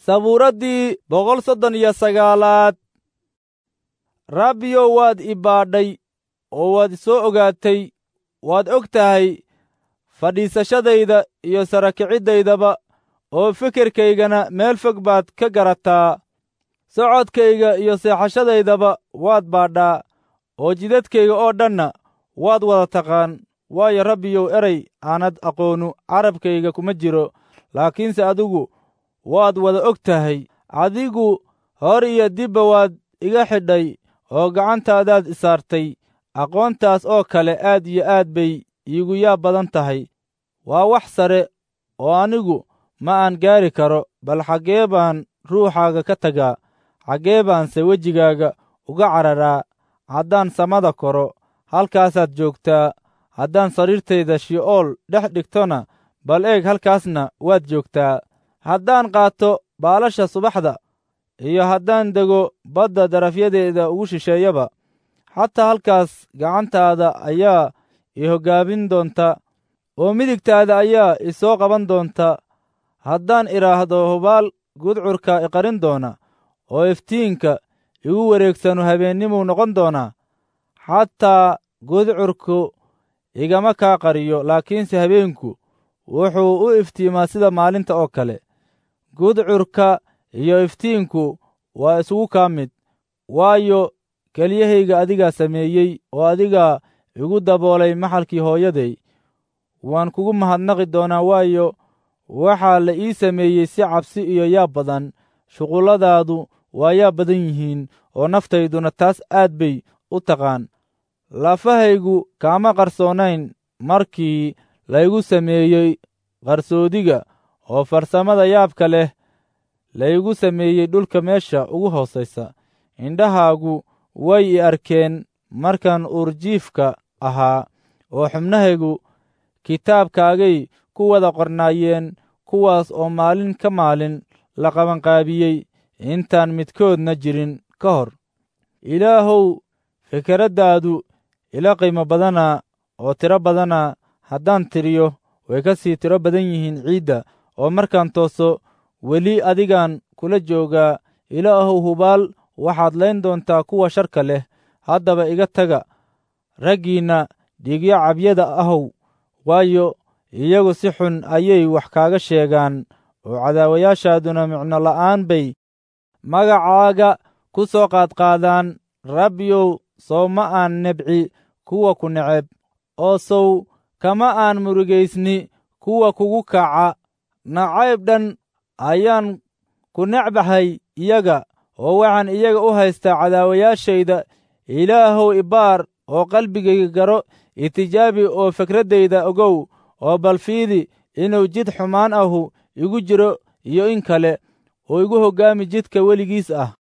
sabuuraddii boqol soddon iyo sagaalaad rabbiyow waad i baadhay oo waad soo ogaatay waad og tahay fadhiisashadayda iyo sarakiciddayddaba oo fikirkaygana meel fog baad ka garataa socodkayga iyo seexashadaydaba waad baadhaa oo jidadkayga oo dhanna waad wada taqaan waayo rabbiyow erey aanad aqoonu carabkayga kuma jiro laakiinse adigu waad wada og tahay adigu hor iyo dibba waad iga xidhay oo gacantaadaad isaartay aqoontaas oo kale aad iyo aad bay iigu yaab badan tahay waa wax sare oo anigu ma aan gaari karo bal xaggee baan ruuxaaga ka tagaa xaggee baanse wejigaaga uga cararaa haddaan samada koro halkaasaad joogtaa haddaan sariirtayda shi'ool dhex dhigtona bal eeg halkaasna waad joogtaa haddaan qaato baalasha subaxda iyo haddaan dego badda darafyadeeda ugu shisheeyaba xataa halkaas gacantaada ayaa i hoggaabin doonta oo midigtaada ayaa i soo qaban doonta haddaan idhaahdo hubaal gudcurka iqarin doona oo iftiinka igu wareegsanu habeennimuu noqon doonaa xataa gudcurku igama kaa qariyo laakiinse habeenku wuxuu u iftiimaa sida maalinta oo kale gudcurka iyo iftiinku waa isugu kaa mid waayo kelyahayga adigaa sameeyey oo adigaa igu daboolay maxalkii hooyaday waan kugu mahadnaqi doonaa waayo waxaa la ii sameeyey si cabsi iyo yaab badan shuqulladaadu waa yaab badan yihiin oo naftayduna taas aad bay u taqaan lafahaygu kaama qarsoonayn markii laygu sameeyey qarsoodiga oo farsamada yaabka leh laygu sameeyey dhulka meesha ugu hoosaysa indhahaagu way i arkeen markaan uurjiifka ahaa oo xubnahaygu kitaabkaagay ku wada qornaayeen kuwaas oo maalin ka maalin la qabanqaabiyey intaan midkoodna jirin ka hor ilaahow fikraddaadu ila qiimo badana oo tiro badana haddaan tiriyo way ka sii tiro badan yihiin ciidda oo markaan tooso weli adigaan kula joogaa ilaahow hubaal waxaad layn doontaa kuwa sharka leh haddaba iga taga raggiinna dhiigyo cabyada ahow waayo iyagu si xun ayay wax kaaga sheegaan oo cadaawayaashaaduna micno la'aan bay magacaaga ku soo qaadqaadaan rabbiyow sow ma aan nebci kuwa ku neceb oo sow kama aan murugaysni kuwa kugu kaca nacayb dhan ayaan ku necbahay iyaga oo waxaan iyaga u haystaa cadaawayaashayda ilaahow ibaar oo qalbigayga garo itijaabi oo fikraddayda ogow oo balfiidi inuu jid xumaan ahu igu jiro iyo in kale oo igu hoggaami jidka weligiis ah